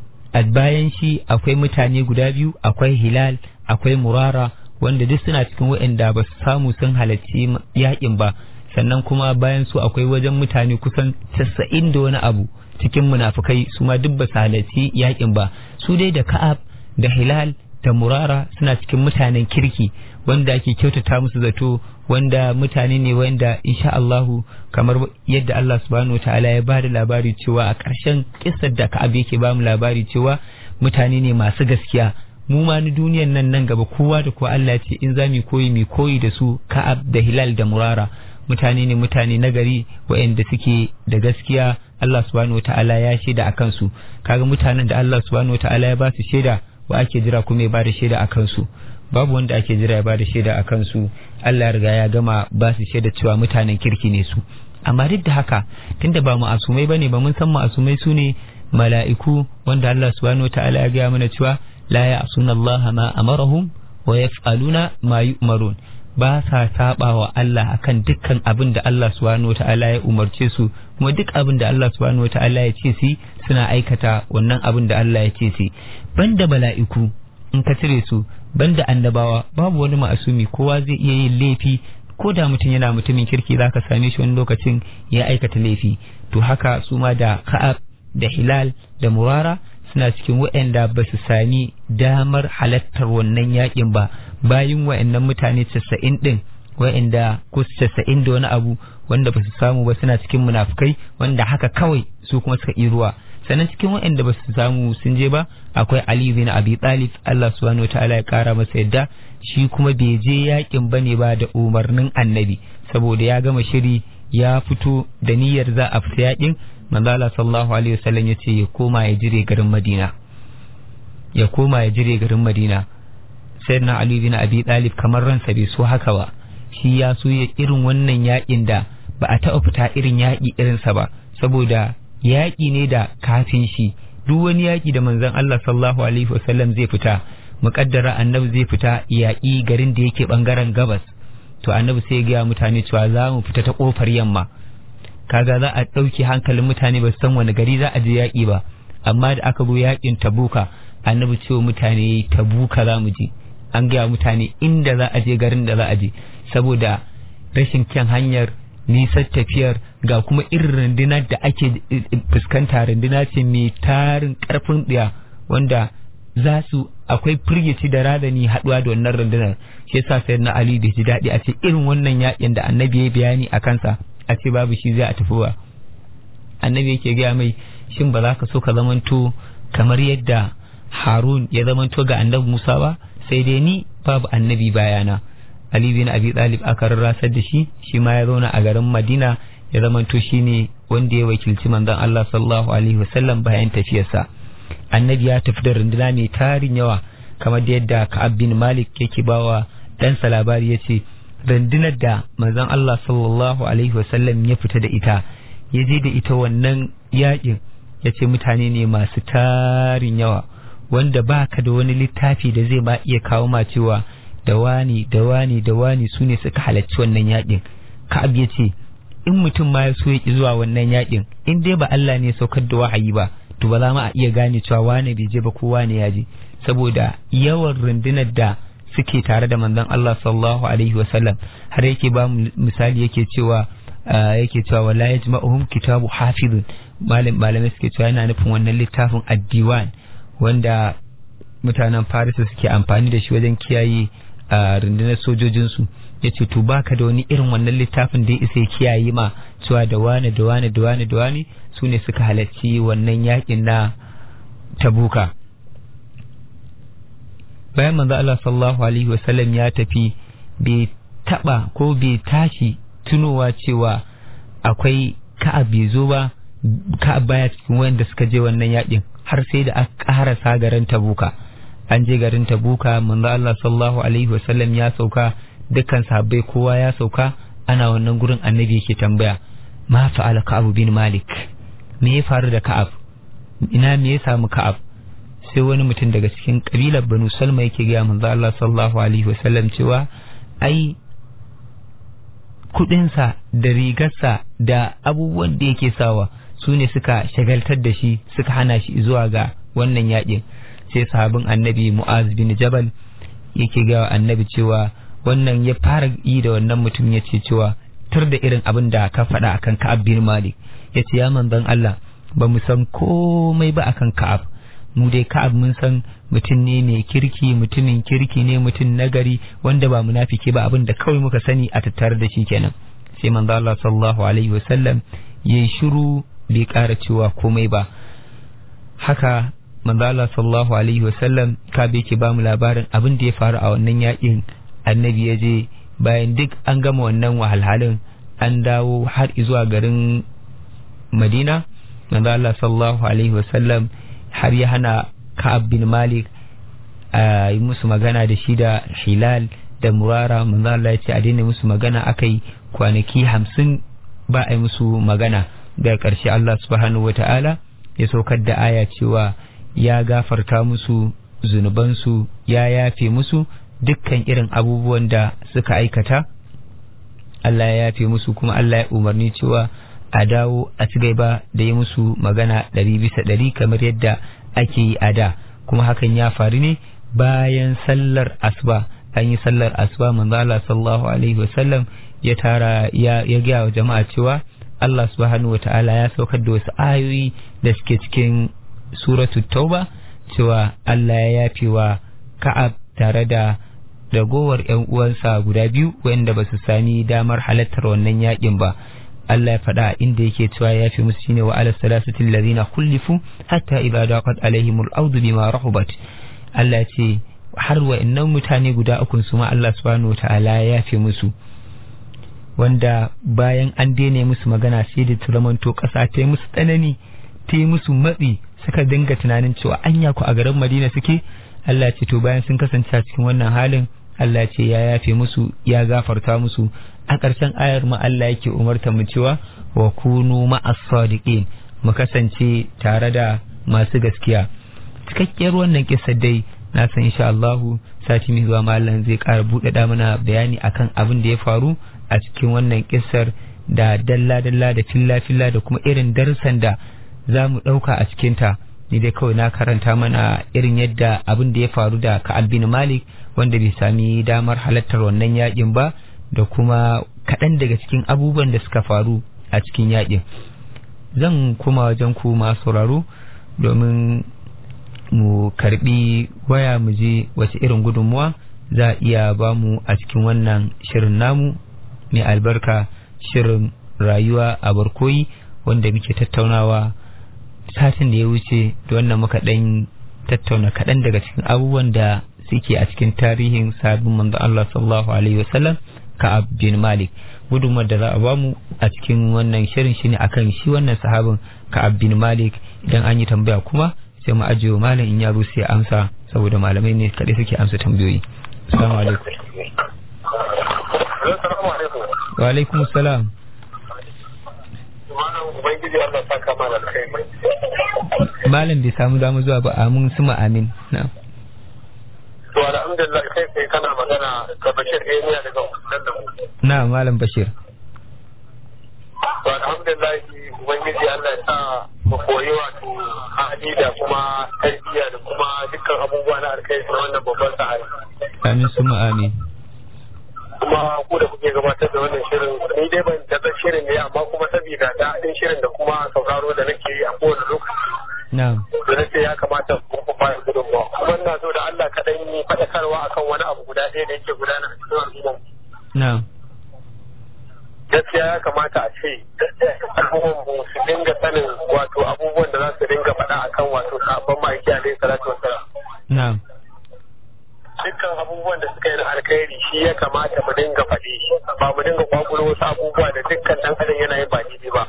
S3: a bayan shi akwai mutane guda biyu akwai hilal akwai murara wanda duk suna cikin waɗanda ba su samu sun halarci yakin ba sannan kuma bayan su akwai wajen mutane kusan casa'in da wani abu cikin munafukai su ma duk ba su halarci yakin ba su dai da ka'ab da hilal da murara suna cikin mutanen kirki wanda ake kyautata musu zato wanda mutane ne wanda insha Allahu kamar yadda Allah subhanahu wataala ya bada labari cewa a ƙarshen kissar da Ka'ab yake ba mu labari cewa mutane ne masu gaskiya mu ma ni duniyan nan nan gaba kowa da kowa Allah ce in za mu koyi mu koyi da su Ka'ab da Hilal da Murara mutane ne mutane nagari waɗanda suke da gaskiya Allah subhanahu wataala ya shaida akan su kaga mutanen da Allah subhanahu wataala ya ba su shaida wa ake jira kuma ya ba da shaida akan su babu wanda ake jira ya ba da shaida akan su Allah ya riga ya gama ba su shaida cewa mutanen kirki ne su amma duk da haka tunda ba mu asumai bane ba mun san mu asumai su ne mala'iku wanda Allah subhanahu wataala ya gaya mana cewa la ya'suna Allah ma amarahum wa yaf'aluna ma yu'marun ba sa saba wa Allah akan dukkan abin da Allah subhanahu wataala ya umarce su kuma duk abin da Allah subhanahu wataala ya ce su suna aikata wannan abin da Allah ya ce su banda mala'iku in ka cire su banda annabawa babu wani ma'asumi kowa zai iya yin laifi ko da mutum yana mutumin kirki zaka same shi wani lokacin ya aikata laifi to haka su ma da ka'ab da hilal da murara suna cikin waɗanda ba su sami damar halattar wannan yakin ba bayan waɗannan mutane casa'in ɗin waɗanda ko casa'in da wani abu wanda ba su samu ba suna cikin munafukai wanda haka kawai su kuma suka yi ruwa sannan cikin waɗanda ba su samu sun je ba akwai Ali bin Abi Talib Allah subhanahu wataala ya kara masa yadda shi kuma bai je yakin bane ba da umarnin annabi saboda ya gama shiri ya fito da niyyar za a fita yakin manzo Allah sallallahu alaihi wasallam yace ya koma ya jire garin Madina ya koma ya jire garin Madina sayyidina Ali bin Abi Talib kamar ransa bai so haka ba shi ya so ya irin wannan yakin da ba a taɓa fita irin yaƙi irinsa ba saboda yaƙi ne da kafin shi duk wani yaƙi da manzon Allah sallallahu alaihi wasallam zai fita muƙaddara annabi zai fita yaƙi garin da yake ɓangaren gabas to annabi sai ya gaya mutane cewa za mu fita ta kofar yamma kaga za a ɗauke hankalin mutane ba su san wani gari za a je yaƙi ba amma da aka zo yaƙin tabuka annabi cewa mutane tabuka za mu je an gaya mutane inda za a je garin da za a je saboda rashin kyan hanyar nisan tafiyar ga kuma irin rundunar da ake fuskanta runduna ce mai tarin karfin ɗaya wanda za su akwai firgici da radani haɗuwa da wannan rundunar shi yasa sai na ali bai ji daɗi a ce irin wannan yakin da annabi ya bayani a kansa a ce babu shi zai a tafi ba annabi yake gaya mai shin ba za ka so ka zamanto kamar yadda harun ya zamanto ga annabi musa ba sai dai ni babu annabi bayana Ali bin Abi Talib aka rarrasar da shi shi ma ya zauna a garin Madina ya zamanto shine wanda ya wakilci manzon Allah sallallahu alaihi wasallam bayan tafiyarsa annabi ya tafi da runduna mai tarin yawa kamar da yadda Ka'ab bin Malik yake bawa ɗansa labari ya ce rundunar da manzon Allah sallallahu alaihi wasallam ya fita da ita ya je da ita wannan yakin ya ce mutane ne masu tarin yawa wanda baka da wani littafi da zai ma iya kawo ma cewa da wani da wani da wani su ne suka halarci wannan yakin ka'ab ya ce in mutum ma ya so ya ki zuwa wannan yakin in dai ba Allah ne saukar da wahayi ba to ba za mu a iya gane cewa wane bai je ba ko wane ya je saboda yawan rundunar da suke tare da manzon Allah sallallahu alaihi wasallam har yake ba mu misali yake cewa yake cewa wala yajma'uhum kitabu hafizun malam malamai suke cewa yana nufin wannan littafin addiwan wanda mutanen Farisa suke amfani da shi wajen kiyaye a rundunar sojojinsu ya ce to baka da wani irin wannan littafin da ya isa ya kiyaye ma cewa da wane da wane da wane da wane su ne suka halarci wannan yakin na tabuka bayan manzo Allah sallallahu alaihi wasallam ya tafi bai taba ko bai tashi tunowa cewa akwai ka'ab bai zo ba ka'ab baya cikin wanda suka je wannan yakin har sai da aka karasa garin tabuka an je garin tabuka manzo Allah sallallahu alaihi wasallam ya sauka dukkan sahabbai kowa ya sauka ana wannan gurin annabi yake tambaya ma fa'ala ka'ab bin malik me ya faru da ka'ab ina me ya samu ka'ab sai wani mutum daga cikin kabilar banu salma yake ga manzo Allah sallallahu alaihi wasallam cewa ai kudinsa da rigarsa da abubuwan da yake sawa su ne suka shagaltar da shi suka hana shi zuwa ga wannan yakin sai sahabin annabi mu'az bin jabal yake ga annabi cewa wannan ya fara yi da wannan mutum ya ce cewa tur da irin abin da ka faɗa akan ka'ab bin malik ya ce ya manzon Allah ba mu san komai ba akan ka'ab mu dai ka'ab mun san mutum ne mai kirki mutumin kirki ne mutum nagari wanda ba munafiki ba abin da kawai muka sani a tattare da shi kenan sai manzo Allah sallallahu alaihi wasallam yayi shiru bai ƙara cewa komai ba haka manzo Allah sallallahu alaihi wasallam ka bai ke bamu labarin abin da ya faru a wannan yakin annabi ya je bayan duk an gama wannan wahalhalin an dawo har zuwa garin Madina manzo Allah sallallahu alaihi wasallam har ya hana Ka'ab bin Malik a yi musu magana da shi da Hilal da Murara manzo Allah ya ce a daina musu magana akai kwanaki hamsin ba a yi musu magana da ƙarshe Allah subhanahu wata'ala ya saukar da aya cewa ya gafarta musu zunubansu ya yafe musu dukkan irin abubuwan da suka aikata Allah ya yafe musu kuma Allah ya umarni cewa a dawo a ci gaba da yi musu magana ɗari bisa ɗari kamar yadda ake yi a da kuma hakan ya faru ne bayan sallar asuba an yi sallar asuba manzo Allah sallallahu alaihi wasallam ya tara ya ya ga wa jama'a cewa Allah subhanahu wataala ya saukar da wasu ayoyi da suke cikin suratu tauba cewa Allah ya yafe wa Ka'ab tare da ragowar ƴan uwansa guda biyu wanda ba su sani damar halartar wannan yakin ba Allah ya faɗa inda yake cewa ya fi musu shine wa ala salasatil ladina kullifu hatta idza daqat alaihimul ardu bima rahubat Allah ya ce har wa'annan mutane guda uku su ma Allah subhanahu wataala ya yafe musu wanda bayan an daina musu magana sai da turamanto ƙasa ta yi musu tsanani ta yi musu matsi suka dinga tunanin cewa anya ku a garin Madina suke Allah ce to bayan sun kasance a cikin wannan halin Allah ce ya yafe musu ya gafarta musu a ƙarshen ayar ma Allah yake umarta mu cewa wa kunu ma'as sadiqin mu kasance tare da masu gaskiya cikakkiyar wannan kissa dai na san insha Allahu sati mai zuwa malam zai ƙara buɗaɗa mana bayani akan abin da ya faru a cikin wannan kissar da dalla-dalla da filla-filla da kuma irin darussan da za mu ɗauka a cikinta ni dai kawai na karanta mana irin yadda abin da ya faru da Ka'ab bin Malik wanda bai sami damar halartar wannan yakin ba da kuma kaɗan daga cikin abubuwan da suka faru a cikin yakin zan kuma wajen ku masu sauraro domin mu karbi waya mu je wace irin gudunmuwa za a iya ba mu a cikin wannan shirin namu mai albarka shirin rayuwa a barkoyi wanda muke tattaunawa satin da ya wuce da wannan muka ɗan tattauna kaɗan daga cikin abubuwan da suke a cikin tarihin sabbin manzo Allah sallallahu alaihi wasallam Ka'ab bin Malik gudunmuwar da za a bamu a cikin wannan shirin shine akan shi wannan sahabin Ka'ab bin Malik idan an yi tambaya kuma sai mu ajiye malam in ya zo sai amsa saboda malamai ne kadai suke amsa tambayoyi assalamu alaikum wa alaikum salam malam bai samu damu zuwa ba amin suma amin na'am
S4: to alhamdulillah kai kai kana magana da Bashir Emiya daga wannan da mu
S3: na malam Bashir
S4: to alhamdulillah ubangiji Allah ya sa mu koyi wato hali da kuma tarbiyya da kuma dukkan abubuwa na alkhairi na wannan babban sahari
S3: amin suma amin
S4: kuma ku da kuke gabatar da wannan shirin ni dai ban da shirin ne amma kuma saboda daɗin shirin da kuma sauraro da nake yi a kowane lokaci
S3: na'am
S4: da nace ya kamata ku ku fara gudunmawa kuma ina so da Allah kaɗan yi faɗakarwa akan wani abu guda ɗaya da yake gudana a cikin al'umma
S3: na'am
S4: gaskiya ya kamata a ce al'umman mu su dinga sanin wato abubuwan da za su dinga faɗa akan wato sabon ma'aiki alaihi salatu wassalam
S3: na'am
S4: dukkan abubuwan da suka yi na alkhairi shi ya kamata mu dinga faɗi ba mu dinga kwakulo wasu abubuwa da dukkan ɗan adam yana yin ba daidai ba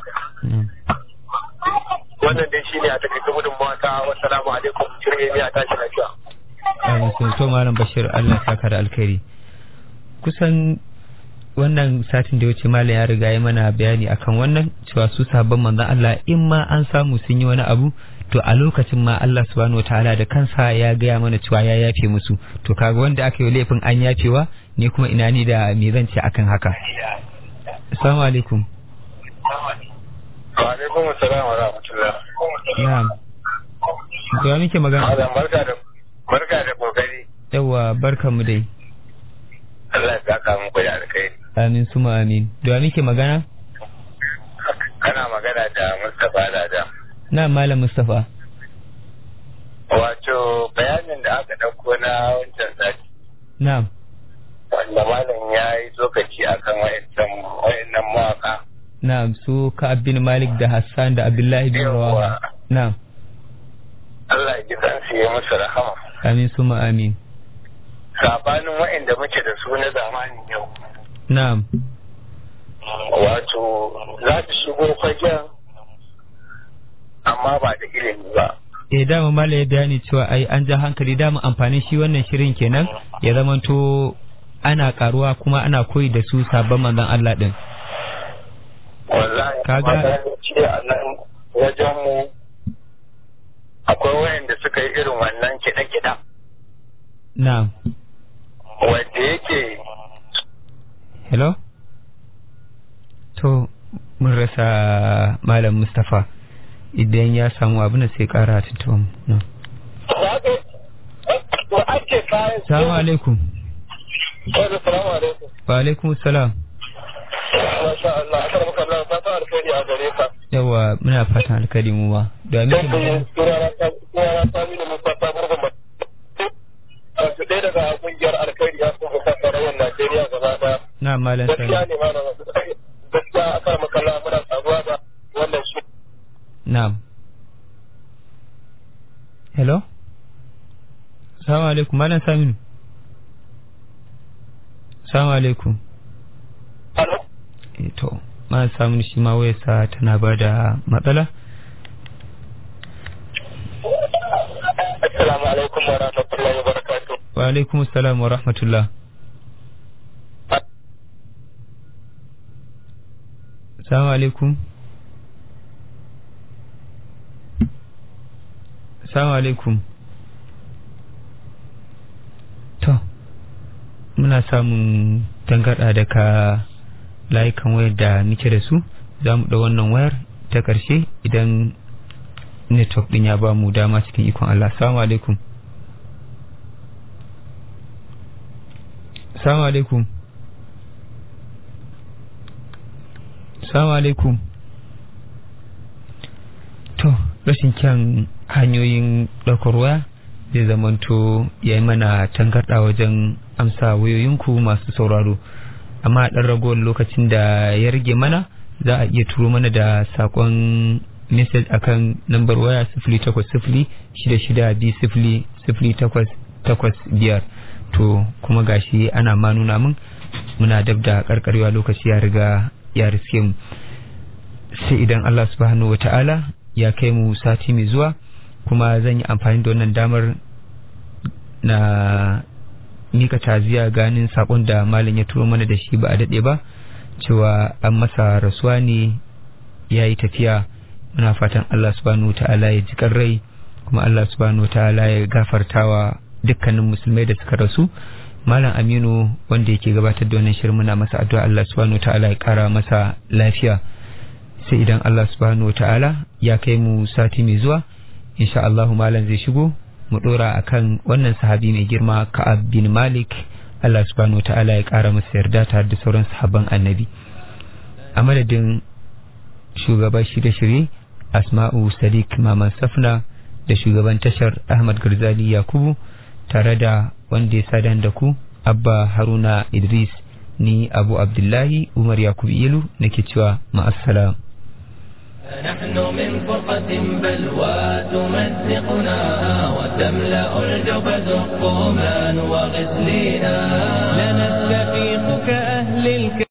S4: wannan dai shine a takaice gudunmawa ta wassalamu alaikum shirye a tashi lafiya
S3: amin sun to malam Bashir Allah ya saka da alkhairi kusan wannan satin da ya wuce malam ya riga ya mana bayani akan wannan cewa su sabon manzon Allah in ma an samu sun yi wani abu to a lokacin ma Allah subhanahu wataala da kansa ya gaya mana cewa ya yafe musu to kaga wanda aka yi laifin an yafewa ne kuma ina ni da me zan ce akan haka assalamu alaikum
S4: wa alaikum assalam wa rahmatullah
S3: na'am to ya muke magana
S4: Malam barka da barka da kokari
S3: yawa barkanmu dai
S4: Allah ya saka muku da alkhairi
S3: amin suma amin to ya muke magana
S4: kana magana da Mustapha Lada
S3: na malam Mustafa
S4: wato bayanin da aka dauko na wancan sati
S3: na'am
S4: wanda malam ya yi tsokaci akan wayancan wayannan mawaka
S3: na'am su ka bin Malik da Hassan da Abdullahi bin Rawaha na'am
S4: Allah ya ji kansu ya musu rahama
S3: amin suma amin
S4: sabanin wayanda muke da su na zamanin yau
S3: na'am
S4: wato za su shigo fagen amma ba da ilimi ba
S3: eh dama mala ya bayani cewa ai an ja hankali dama amfanin shi wannan shirin kenan ya zamanto ana karuwa kuma ana koyi da su sabon manzon Allah din
S4: wallahi
S3: Kaga-
S4: ce a nan wajen mu akwai wayanda suka yi irin wannan kiɗa-kiɗa
S3: na'am
S4: wanda yake
S3: hello to mun rasa malam Mustafa idan ya samu abin da sai kara tuntuban mu na'am.
S4: to ake kayan
S3: Assalamu alaikum
S4: Wani salamu alaikum.
S3: wa alaikum salam
S4: Masha Allah, aka rabu kallon fata alkhairi a gare ka.
S3: yawa muna fatan alkali mu ma da muke magana
S4: Sunana ta mini Mustapha Murgun ba. Wato ɗaya daga ƙungiyar alkhairi ya kuma kasa rawar Najeriya gaba ɗaya.
S3: na malam
S4: Gaskiya
S3: sani
S4: ne ma na gaskiya aka rabu kallon muna saduwa da wannan shi.
S3: na'am hello assalamu alaikum malam saminu assalamu alaikum
S4: Alo?
S3: Eh, to malam saminu shi ma wayarsa tana ba da matsala
S4: Assalamu alaikum wa rahmatullahi wa barakatuh.
S3: wa alaikum assalam wa rahmatullah assalamu alaikum assalamu alaikum muna samun tangarɗa daga layukan wayar da muke da su za mu ɗau wannan wayar ta ƙarshe idan network ɗin ya ba mu dama cikin ikon Allah salamu alaikum salamu alaikum salamu alaikum to rashin kyan hanyoyin ɗaukar waya zai zamanto ya yi mana tangarɗa wajen amsa wayoyinku masu sauraro amma a ɗan ragowar lokacin da ya rage mana za a iya turo mana da saƙon message akan lambar waya sifili takwas sifili shida shida biyu sifili sifili takwas takwas biyar to kuma gashi ana ma nuna min muna dab da karkarewa lokaci ya riga ya riske mu sai idan Allah subhanahu wa ta'ala ya kai mu sati mai zuwa kuma zan yi amfani da wannan damar na mika taziya ganin sakon da malam ya turo mana da shi ba a daɗe ba cewa an masa rasuwa ne ya yi tafiya muna fatan Allah subhanahu wa ta'ala ya ji rai kuma Allah subhanahu wa ta'ala ya gafartawa dukkanin musulmai da suka rasu malam aminu wanda yake gabatar da wannan shirin muna masa addu'a Allah subhanahu wa ta'ala ya kara masa lafiya sai idan Allah subhanahu wa ta'ala ya kai mu sati mai zuwa insha Allah malam zai shigo mu dora akan wannan sahabi mai girma Ka'ab bin Malik Allah subhanahu ta'ala ya kara masa yarda tare da sauran sahabban annabi a madadin shugaban shirye-shirye Asma'u Sadiq Maman Safna da shugaban tashar Ahmad Garzali Yakubu tare da wanda ya sadan da ku Abba Haruna Idris ni Abu Abdullahi Umar Yakubu Ilu nake cewa ma'assalam
S2: نحن من فرقة بلوى تمزقنا وتملأ الجبد الطومان وغسلنا لنستفيق كأهل الك